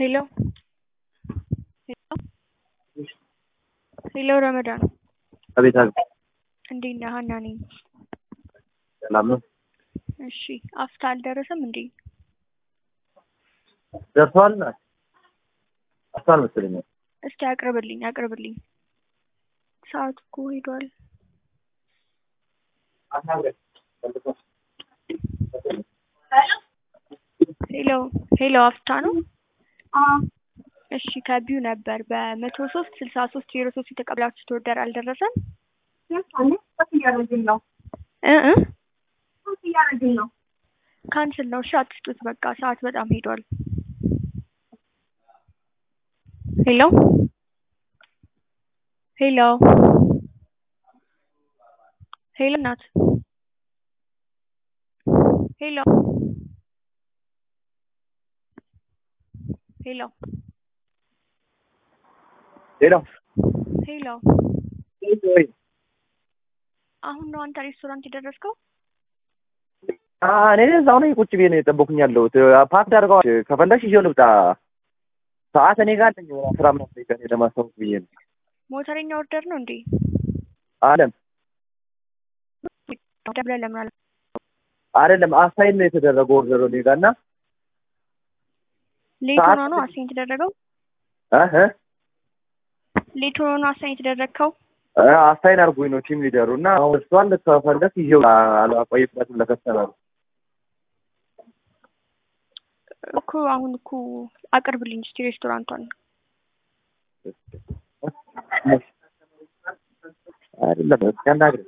ሄሎ ሄሎ ረመዳን አቤት አቤት። እንዴት ነህ? ሀና ነኝ። ሰላም ነው? እሺ አፍታ አልደረሰም እንዴ? ደርሷል? ደርሷል መሰለኝ። እስቲ አቅርብልኝ አቅርብልኝ። ሰዓቱ እኮ ሄዷል። ሄሎ ሄሎ አፍታ ነው? እሺ ከቢው ነበር በመቶ ሶስት ስልሳ ሶስት ዜሮ ሶስት የተቀበላችሁት ኦርደር አልደረሰም እያደረግን ነው እ እ እያደረግን ነው። ካንስል ነው። እሺ አትስጡት፣ በቃ ሰዓት በጣም ሄዷል። ሄሎ ሄሎ ሄሎ እናት ሄሎ ሄሎ ሄሎ ሄሎ ወይ አሁን ነው አንተ ሬስቶራንት የደረስከው? እኔ እዛው ነኝ ቁጭ ብዬ ነው የጠበኩኝ ያለሁት። ፓክ ዳርገዋል። ከፈለሽ ይዤው ልምጣ። ሰዓት እኔ ጋር አለኝ። አስራ ምናምን ደቂቃ እኔ ለማስታወቅ ብዬ ነው። ሞተረኛ ኦርደር ነው እንዴ? አለም ደብረ ለምን አለ አይደለም አሳይን ነው የተደረገው ኦርደር እኔ ጋር እና ሌት ሆኖ ነው አሳይን የተደረገው? እህ ሌት ሆኖ ነው አሳይን የተደረግከው? አሳይን አድርጎኝ ነው ቲም ሊደሩ እና አሁን እሷን ከፈለክ ይዤው አላቆይበትም ለከስተመሩ እኮ አሁን እኮ አቅርብልኝ እስቲ ሬስቶራንቷን። አይደለም እስኪ አናግረኝ።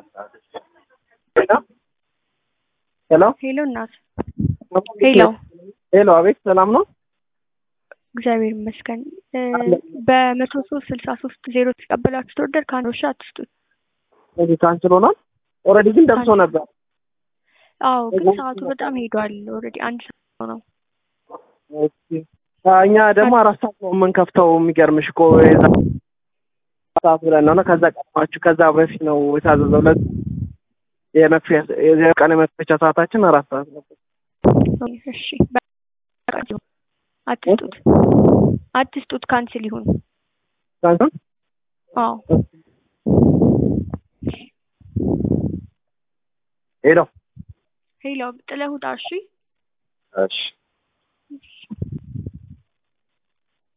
ሄሎ ሄሎ እናት ሄሎ ሄሎ፣ አቤት ሰላም ነው? እግዚአብሔር ይመስገን። በመቶ ሶስት ስልሳ ሶስት ዜሮ የተቀበላችሁት ኦርደር ከአንድ ሺ አትስጡት። እዚህ ካንስል ሆኗል። ኦልሬዲ ግን ደርሶ ነበር። አዎ ግን ሰዓቱ በጣም ሄዷል። ኦልሬዲ አንድ ሰዓት ነው። እኛ ደግሞ አራት ሰዓት ነው የምንከፍተው። የሚገርምሽ እኮ የዛ ሰዓት ብለን ነው እና ከዛ ቀድማችሁ ከዛ በፊት ነው የታዘዘው። ለ የመክፈያ የቀን የመክፈቻ ሰዓታችን አራት ሰዓት ነበር። እሺ አትስጡት፣ አትስጡት፣ ካንስል ይሁን። ካንስል አዎ ሄሎ ሄሎ ጥለህ ውጣ። እሺ እሺ